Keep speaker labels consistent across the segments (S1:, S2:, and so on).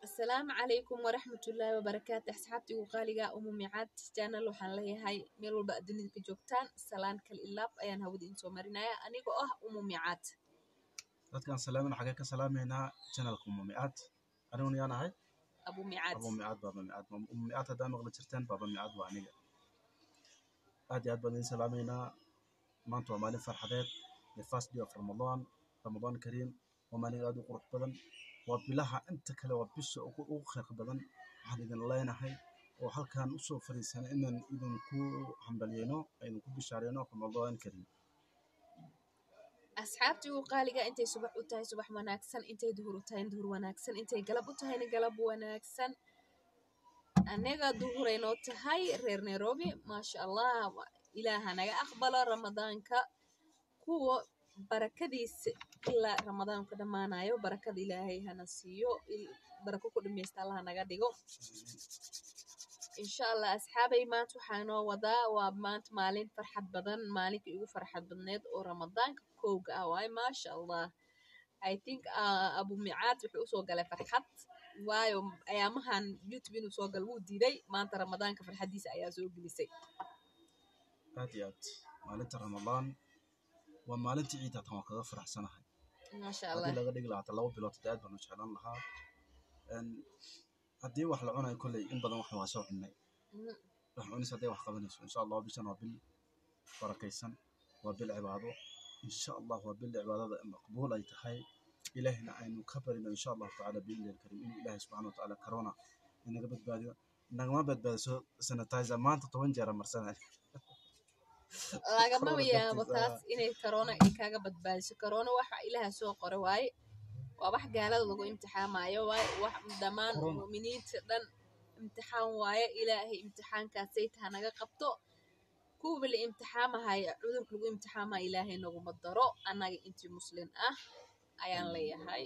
S1: asalaamu calaykum waraxmatullaahi wabarakaatu asxaabtii ugu qaaliga umu micaad janal waxaan leeyahay meel walba adduunyada ka joogtaan salaan kal ilaab ayaan hawada iin soo marinaya anigoo ah umu micaad
S2: dadkaan salaamin xagee ka salaamaynaa janalka umu micaad aniguna yaan ahay
S1: abu micaad
S2: abu micaad baaba micaad umu micaad haddaa maqli jirteen baaba micaad waa aniga aad iyo aad baan idin salaamaynaa maanta waa maalin farxadeed the first day of ramadan ramadan kariim waa maalin aad u qurux badan waa bilaha inta kale waa bisha ugu ugu khayr badan waxaan idin leenahay oo halkaan usoo fadhiisanay inaan idinku hambalyeyno idinku bishaareyno ramadan kariim
S1: asxaabtii ugu qaaliga intay subax u tahay subax wanaagsan intay duhur u tahay duhur wanaagsan intay galab u tahayna galab wanaagsan anaga duhuray noo tahay reer nairobi maasha allah ilaaha naga aqbalo ramadaanka kuwa barakadiisa ilaa ramadaanka dhammaanayo barakada ilaahay hana siiyo barako ku dhamaysta allaha naga dhigo insha allah asxaabay maanta waxaa noo wadaa waa maanta maalin farxad badan maalinkii ugu farxad badneed oo ramadaanka kowga ah waaye maasha allah i think abu micaad wuxuu usoo galay farxad waayo ayaamahan youtube inuu soo galo wuu diiday maanta ramadaanka farxaddiisa ayaa soo gelisay
S2: aad iyo aad maalinta ramadaan waa maalintii ciid hatan waa kaga faraxsanahay
S1: maasha allah
S2: haddii laga dhigi lahaa hata laba bilood hada aad baan u jeclaan lahaa haddii wax la cunayo kolley in badan wax waa soo cunnay wax cunis hadday wax qabanayso insha allah bishan waa bil barakaysan waa bil cibaado insha allah waa bil cibaadada maqbuul ay tahay ilaahina aynu ka barino insha allahu tacaala biidni alkarim inuu ilaahay subxana watacaala corona inaga badbaadiyo nagama badbaadiso sanitizer maanta toban jeera marsanay
S1: lagama yaabo taas inay corona ay kaaga badbaadiso corona waxa ilaha soo qora waaye waa wax gaalada lagu imtixaamayo waaye wax dhammaan mu'miniinta dhan imtixaan waaye ilaahay imtixaankaasay taha naga qabto kuwa la imtixaamahaya cudurka lagu imtixaamaya ilaahay naguma daro annaga intii muslin ah ayaan leeyahay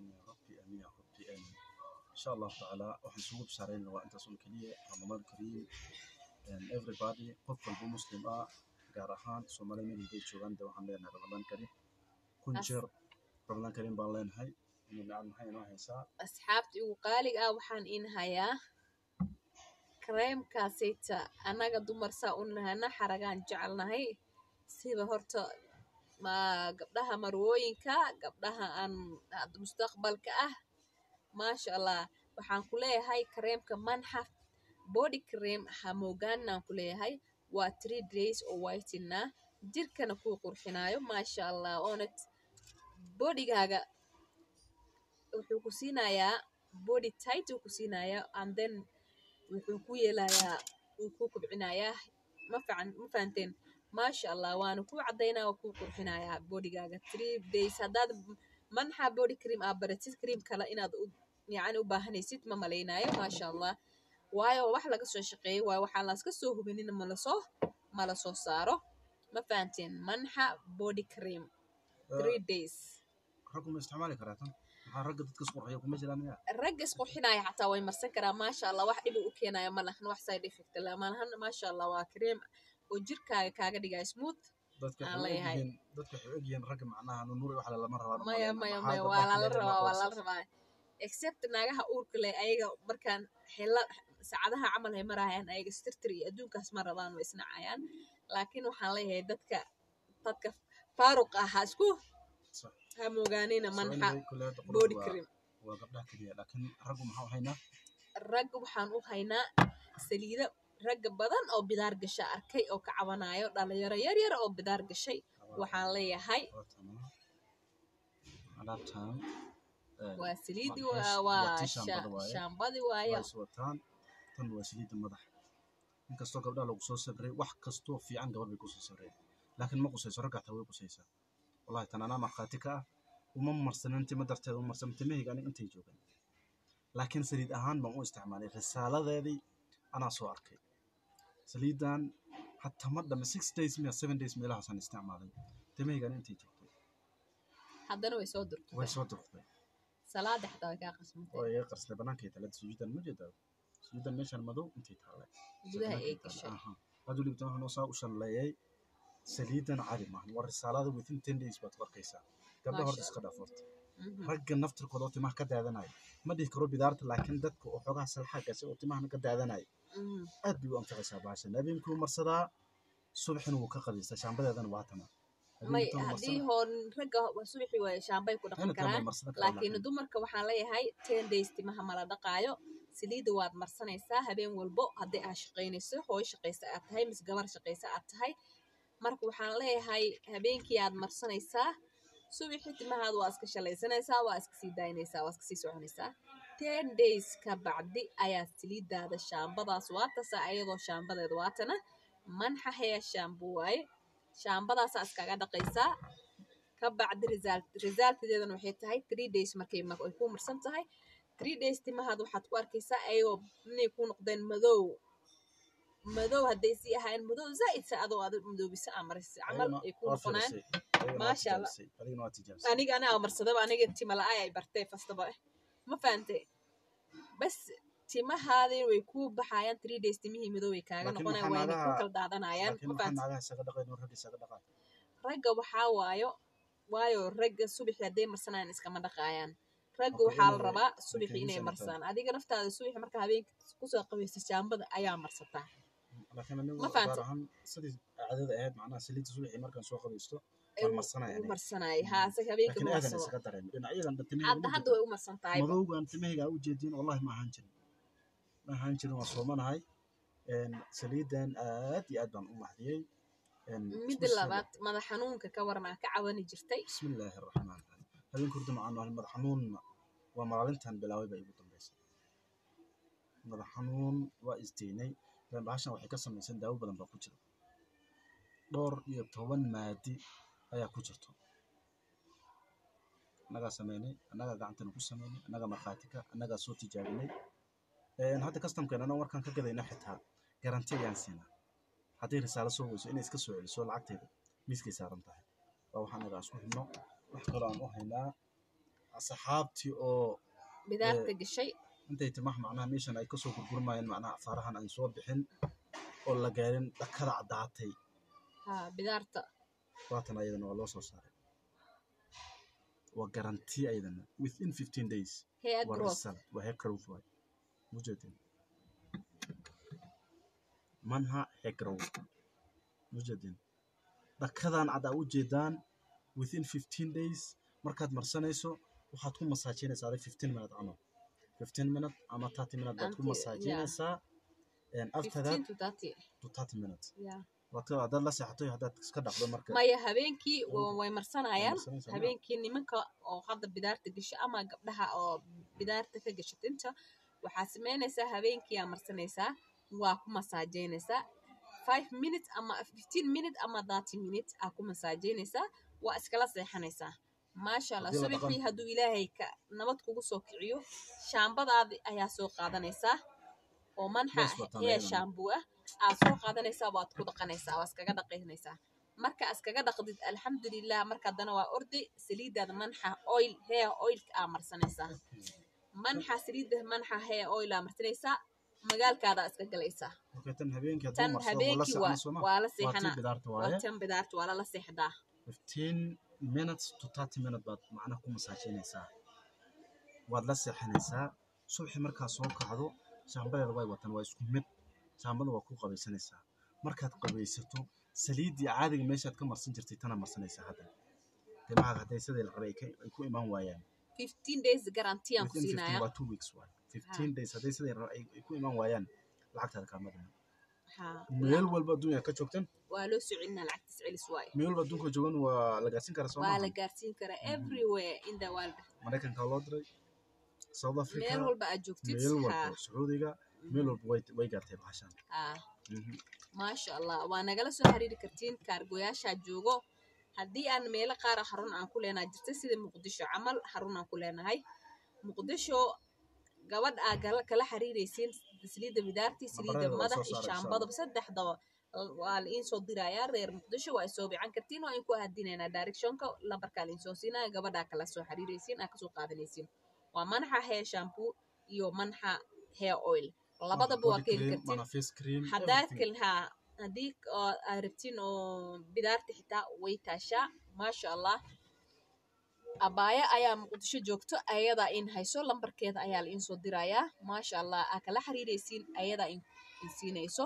S2: insha allahu tacaala waxaan isugu bishaarayna waa intaas un keliya ramadaan kariim everybody qof walba muslim ah gaar ahaan soomaaliya meel haday joogaan de waxaan leenahay ramadaan kariim kun jeer ramadaan kariim baan leenahay nimcad maxay inoo haysaa
S1: asxaabtii ugu qaaliga ah waxaan in hayaa kareemkaasayta annaga dumar saa u nahana xaragaan jecelnahay siba horta ma gabdhaha marwooyinka gabdhaha aan mustaqbalka ah maasha allah waxaan ku leeyahay kareemka manxaf body cream hamogaaninaan ku leeyahay waa three days oo whitina jirkana kuu qurxinaayo maasha allah oona bodygaaga wuxuu ku siinayaa body tight uu ku siinayaa and then wuxuu ku yeelayaa wuu ku kobcinayaa ma fican ma fahanteen maasha allah waana ku caddaynaa waa kuu qurxinayaa bodygaaga three days haddaad manxa body cream aa baratid cream kale inaad yacni u baahanaysid ma malaynayo maasha allah waayo wax laga soo shaqeeyey waayo waxaan laska soo hubinina malasoo mala soo saaro ma fahanteen manxa body cream three days
S2: raggu ma isticmaali karaa tan maxaa ragga dadka isqurxiya kuma jiraan miya
S1: ragga isqurxinaya xataa way marsan karaa maasha allah wax dhibi u keenaya ma lahan wax side effect la malahan maasha allah waa cream oo jirkaaga kaaga dhigaya smooth
S2: dadka
S1: aan
S2: waxay
S1: leeyahay
S2: ogyihiin dadka waxay ogyihiin ragga macnaha nunuur iyo wax lama rabaa
S1: maya maya maya waa lala rabaa waa lala rabaa except naagaha uurka leh ayaga markaan xilla saacadaha camal hay marayaan ayaga stirtir iyo adduunkaas ma rabaan way isnacayaan laakiin waxaan leeyahay dadka dadka faaruq ah ha isku ha moogaanina manxa body cream
S2: waa gabdhaha keliya laakiin raggu maxaa u haynaa
S1: ragga waxaan u haynaa saliida ragga badan oo bidaar gasha arkay oo ka cabanayo dhalinyaro yar yar oo bidaar gashay waxaan leeyahay
S2: alaabtan
S1: waa saliidi
S2: waa
S1: waa
S2: tii shaambada waaye.
S1: shaambadi waayo
S2: waa is wataan tan waa saliidda madaxa inkastoo gabdhaha lagu soo sabray wax kastoo fiican gabar bay kusoo sabreen laakiin ma qusayso ragga xataa way qusaysaa wallahi tan anaa markhaati ka ah uma marsanin tima darteeda uma marsanin timahayga aniga intay joogan laakiin saliid ahaan baan u isticmaalay risaaladeedii anaa soo arkay saliiddan hataa ma dhame six days miya seven days meelahaasaan isticmaalay timahayga aniga intay joogtay
S1: haddana way soo
S2: way
S1: durtay
S2: soo durtay
S1: salaada xataa way kaa qasmatay
S2: oo iga qarsnay bannaankay talada sujuudan ma jeedaa sujuudan meeshan madow intay taallay
S1: gudaha ay gashay
S2: haduu libtan waxaa noo saa u shalleeyay saliidan cadi maahan waa risaalada within ten days baad ku arkaysaa gabdha horta
S1: Maasha
S2: iska dhaaf horta
S1: Mhm.
S2: ragga naftirkooda oo timaha ka daadanaya ma dhihi karo bidaarta laakiin dadka oo xoogaha salxa gashay oo timahana ka daadanaya
S1: Mhm.
S2: aad bay u anfacaysaa bahashan habeenkii wuu marsadaa subaxina wuu ka qabaystaa shaambadeedana waa tama
S1: may
S2: habeenkii tan
S1: haddii
S2: marsana
S1: hoon ragga subaxii waay shaambay ku dhaqan
S2: ayna tan
S1: karaan
S2: bay marsadan karaan
S1: laakiin dumarka waxaan leeyahay ten days timaha mala dhaqaayo saliidda waad marsanaysaa habeen walbo haddii aad shaqaynayso hooy shaqaysa aad tahay mise gabar shaqaysa aad tahay marka waxaan leeyahay habeenkii aad marsanaysaa subaxii timahaad waa iska shalaysanaysaa waa iska sii daynaysaa waa iska sii soconaysaa ten days ka bacdi ayaad saliidaada shaambadaas waa tasaa ayadoo shaambadeeda waatana manxa haya shaambo waaye shaambadaasaa iskaga dhaqaysaa ka bacdi result resultadeedana waxay tahay three days markay ma- ay ku marsan tahay three days timahaad waxaad ku arkaysaa ayagoo inay ku noqdeen madow madow hadday sii ahaayeen madow zaa'id sa adoo aad madoobisa aa marisay camal ay ku noqonayaan Maasha Allah.
S2: adigana waa tijaabisay
S1: aniga ana aa marsadaba aniga tima la-ay ay bartay fastaba ma fahante bas timahaadii way ku baxayaan three days timihii madow way kaaga
S2: Laakiin
S1: noqonayaan
S2: maxaa
S1: wayna ku
S2: naagaha-
S1: kala daadanayaan
S2: laakiin
S1: ma
S2: maxaa
S1: fahante
S2: naagaha isaga dhaqayn oo ragga isaga dhaqaan
S1: ragga waxaa waayo waayo ragga subaxi hadday marsanayaan iskama dhaqaayaan ragga
S2: Okay,
S1: waxaa la
S2: inay-
S1: rabaa
S2: way
S1: subaxi inay
S2: kaydisanaysaa.
S1: marsaan adiga naftaada subaxi marka habeenka kusoo qabaysa shaambada ayaa marsataa
S2: laakiin anigu
S1: Ma
S2: gaar
S1: fahantay?
S2: ahaan sidii caadada ahayd macnaha saliidda subaxii markaan soo qabaysto
S1: Ee,
S2: waan marsanaya
S1: wuu
S2: aniga
S1: marsanayay haa se habeenka
S2: laakiin
S1: ma
S2: aadan
S1: marsado
S2: isaga dareemay dhinacyadan timahayga
S1: hadda
S2: ma
S1: hadda way u marsan tahay
S2: madowgan timahayga aa u jeediin wallahi ma ahaan jirin ma ahaan jirin waan soomanahay Een, saliidan aad iyo aad baan u mahdiyey Een,
S1: midda
S2: bismillah-
S1: labaad madax xanuunka ka waran aa ka cawani jirtay
S2: bismillaahi raxmaan raxiim habeenka hurda macaan waa madax xanuunna waa maalintan bilaaway baa igu dambaysay madax xanuun waa isdeynay Een, bahashan waxay ka samaysan daawo badan baa ku jira dhowr iyo toban maadi ayaa ku jirto annagaa sameynay annagaa gacantana ku sameynay annagaa markhaati ka annagaa soo tijaabinay Een, hadda kastamkeen annaga markaan ka gadayna xitaa garanti ayaan siinaa hadday risaalo soo weyso inay iska soo celiso lacagteeda miiskay saaran tahay waa waxaan nagaa isku xidhno wax kaloo aan u haynaa asxaabtii oo
S1: bidaarta gashay
S2: intay timaha macnaha meeshan ay kasoo gurgurmayeen macnaha afaarahan aan soo bixin oo la gaarin dhakada caddaatay
S1: haa bidaarta
S2: waatan ayadana waa loo soo saaray waa garanti ayadana within fifteen days
S1: hair
S2: waa
S1: growth
S2: result waa hair growth waay mujeedin manha hair growth mujeedin dhakadan cad aa ujeedaan within fifteen days markaad marsanayso waxaad ku masaajinaysaa adig fifteen minute camal fifteen minute ama thirty minute baad ku
S1: Until-
S2: masaajinaysaa And after that
S1: 15 to 30
S2: to thirty minutes
S1: yeah.
S2: waad ka- haddaad la seexato iyo haddaad iska dhaqdo marka
S1: maya habeenkii wa-
S2: Habeenkii.
S1: way marsanayaan
S2: marsanaysaa,
S1: habeenkii nimanka oo hadda bidaarta gasho ama gabdhaha oo bidaarta ka gasho tinta waxaad samaynaysaa habeenkii aa marsanaysaa waa ku masaajeynaysaa five minutes ama fifteen minute ama thirty minute aa ku masaajeynaysaa waa iskala seexanaysaa maasha allah
S2: Haddii la dhaqan-
S1: subaxii hadduu ilaahay ka nabad kugu soo kiciyo shaambadaadi ayaa soo qaadanaysaa oo manxa
S2: Bees wataan
S1: hee
S2: ayadana.
S1: shaambuu ah aad soo qaadanaysaa waad ku dhaqanaysaa waa iskaga dhaqaynaysaa marka iskaga dhaqdid alxamdulilah marka haddana waa ordi saliidaada manxa oil hair oilka aa marsanaysaa manxa saliida manxa hair oil aa marsanaysaa magaalkaada iska galaysaa
S2: okay, tan habeenkii hadduu
S1: tan
S2: marsado wuu la
S1: habeenkii waa
S2: seexan sooma
S1: waa la
S2: waa tii
S1: seexanaa
S2: bidaarta
S1: waa
S2: waaye
S1: tan bidaarta waa lala seexdaa
S2: fifteen minutes to thirty minutes baad macnaha ku masaajinaysaa waad la seexanaysaa subaxii markaad soo kacdo shaambadeeda way watan waa isku mid shaambada waa ku qabaysanaysaa markaad qabaysato saliiddii caadiga meeshaad ka marsan jirtay tana marsanaysaa hadda timahaaga hadday sidii la rabay ay ka- ay ku imaan waayaan
S1: fifteen days garanti aan ku
S2: within 15
S1: siinaya
S2: waa two weeks waay fifteen days hadday sidii la rabay ay ay ku imaan waayaan lacagtaada kaama dhiman
S1: Haa,
S2: meel walba adduunya ka joogtan
S1: waa loo soo celinaa lacagtiis celis waaye
S2: meel walba adduunka joogan waa la gaarsiin karaa soo
S1: waa la
S2: maaha
S1: gaarsiin karaa everywhere in the world
S2: maraykanka loo diray south africa
S1: meel walba aad joogtid
S2: meel
S1: haa
S2: walba sacuudiga meel walba way way gaartay bahashan
S1: haa
S2: Mhm.
S1: maasha allah waa nagala soo xiriiri kartiin kaargoyaashaa joogo haddii aan meelo qaara xarun aan ku leenahay jirta sida muqdisho camal xarun aan ku leenahay muqdisho gabadh aa kala kala xiriiraysiin saliidda bidaartii saliidda
S2: Nabarada waa
S1: madax
S2: soo
S1: iyo
S2: saaraysaa.
S1: shaambadaba saddexdaba waa la iin soo dirayaa reer muqdisho waa isoo bican kartiin waa inku ahadinaynaa directionka lambarkaa la iin soo siinaya gabadhaa kala soo xiriiraysiin aa kasoo qaadanaysiin waa manxa hair shampoo iyo manxa hair oil labadaba waa
S2: Body
S1: ka heli
S2: cream,
S1: kartiin
S2: mana face cream,
S1: haddaad
S2: everything.
S1: kal haa haddii oo aad rabtiin oo bidaarta xitaa way taashaa maasha allah abaayo ayaa muqdisho joogto ayadaa in hayso lambarkeeda ayaa la iinsoo dirayaa maasha allah aa kala xiriiraysiin ayadaa in in siinayso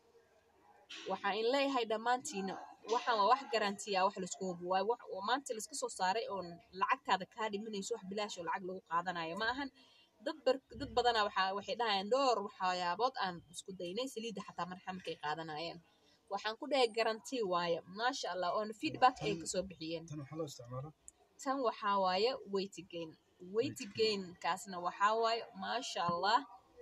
S1: waxaa in leeyahay dhammaantiina waxaan waa wax garantiya wax laisku hubo waayo wax oo maanta laiska soo saaray oon lacagtaada kaa dhimanayso wax bilaash oo lacag lagu qaadanayo ma ahan dad bar dad badana waxaa waxay dhahayaan dhowr waxyaabood aan isku daynay saliidda xataa marxa markay qaadanayeen waxaan ku dhahay garanti waaye maasha allah oona feedback ay kasoo bixiyeen
S2: tan waxaa loo isticmaalaa
S1: tan waxaa waaye weytigain weytigain kaasna waxaa waaye maasha allah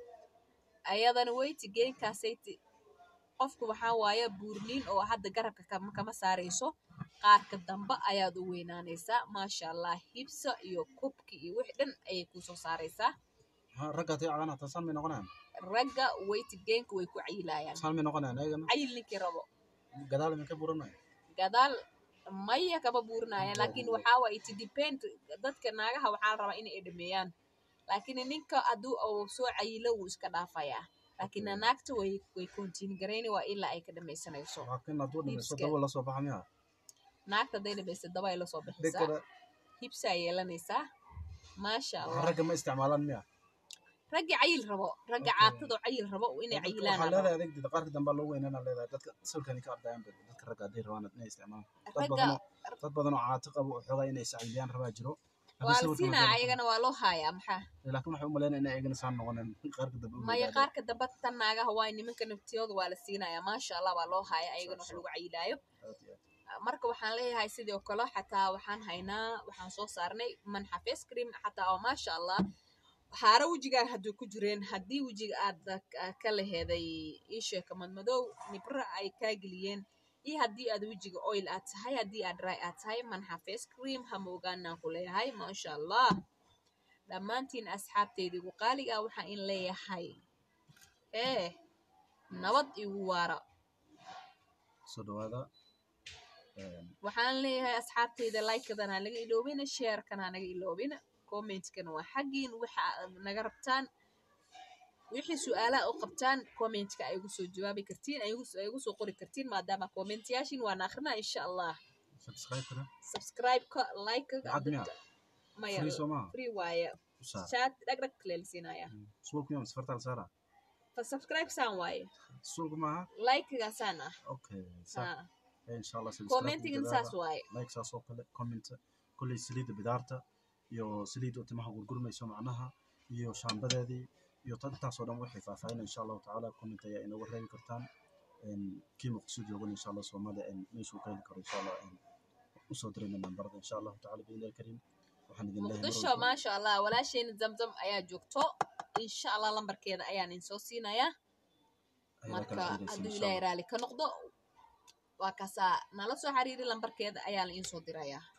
S1: ayadana weytigain kaasayti qofku waxaa waaye buurniin oo hadda garabka kama kama saarayso qaarka dambe ayaad u weynaanaysaa maasha allah hibsa iyo kubki iyo wixii dhan ayay kusoo saaraysaa
S2: maxaa ragga haday cagaan hataa saan may noqonayaan
S1: ragga weytigainka way ku cayilayaan
S2: saan may noqonayaan ayagana
S1: cayil ninkii rabo
S2: gadaal imin ka buranaya
S1: gadaal maya kama buurinayaan laakiin waxaa waaye it depend dadka naagaha waxaa la rabaa inay dhameeyaan laakiin ninka hadduu uu soo cayilo wuu iska dhaafayaa laakiin naagta way way continue garayni waa ilaa ay ka dhamaysanayso
S2: laakiin hadduu dhamaysto
S1: Hibska.
S2: daba lasoo baxa miya
S1: naagta hadday dhamaysa daba ay lasoo bixisaa
S2: dhegada
S1: hibsaa yeelanaysaa maasha allah
S2: ragga ma isticmaalaan miya
S1: ragga cayil rabo ragga
S2: Okay.
S1: caatadoo cayil rabo inay
S2: waxaa
S1: cayilaan
S2: leedahay adeegdeeda qaarka dambe loo weynana leedahay dadka sawirkani ka ardayaan ba dadka ragga hadday rabaan inay isticmaalaan dad
S1: ragga
S2: badanoo dad badanoo caato qabo oo xoogaa inay iscayliyaan rabaa jiro Haddii
S1: waa la
S2: sawirkan
S1: siinaa
S2: hadday-
S1: ayagana waa loo haayaa maxaa
S2: laakiin waxay u malaynaya inay ayagana saan noqoneen qaarka dambe u
S1: maya
S2: yidhahdeen.
S1: qaarka dambe tan naagaha waa nimanka naftiyooda waa la siinayaa maasha allah waa loo haaya ayagana wax lagu cayilaayo
S2: Aad iyo aad.
S1: marka waxaan leeyahay sidoo kale xataa waxaan haynaa waxaan soo saarnay manxa face cream xataa oo maasha allah haaro wejigaa hadduu ku jireen haddii wejiga aad ah, ka laheeday iisheeka madmadow nibra ay kaa geliyeen iyo haddii aad wejiga oil aad tahay haddii aad dry aad tahay manxa face cream hama ogaanaan ku leeyahay maasha allah dhammaantiin asxaabteydii ugu qaaliga ah waxaan in leeyahay ee nabad igu waara
S2: soo dhawaada Een,
S1: waxaan leeyahay asxaabteyda like-kadan ha naga iloobina sharekan ha naga iloobina commentkana waa xaggiin waxa aad naga rabtaan wixii su-aalaha u qabtaan commentka ay igu soo jawaabi kartiin ay igu- ay igu soo qori kartiin maadaama commentyaashin waan akrinaa insha allah
S2: subscribe-kana
S1: subscribe-ka like-ka
S2: lacag miya
S1: maya
S2: free soo maaha
S1: free waaye
S2: u saar
S1: chat dhagdhag leelsiinaya
S2: suulku miya masfarta la saara
S1: fa subscribe saan waaye
S2: suulku maaha
S1: like-gaasaan ah
S2: okay saar
S1: ha
S2: insha allah
S1: commentigan saas waaye
S2: like saas oo kale comment kolley saliidda bidaarta iyo saliidda oo timaha gurgurmayso macnaha iyo shaambadeedii iyo tan intaasoo dhan waxay faahfaahin insha allahu tacaala comment ayaa inooga reebi kartaan Een, kii muqdisho joogan insha allah soomaalida een, meeshuu ka heli karo insha allah een, usoo dirayna nambarada insha allahu tacaala biilahi kariim waxaan idin leeyahay mar
S1: muqdisho
S2: walba-
S1: maasha allah walaashayna zamzam ayaa joogto insha allah lambarkeeda ayaan insoo siinayaa
S2: ayadaa
S1: marka
S2: kala xiriiraysa
S1: hadduu
S2: insha
S1: ilaahay
S2: allah
S1: raali ka noqdo waa kaasaa nala soo xiriiri lambarkeeda ayaa la iinsoo dirayaa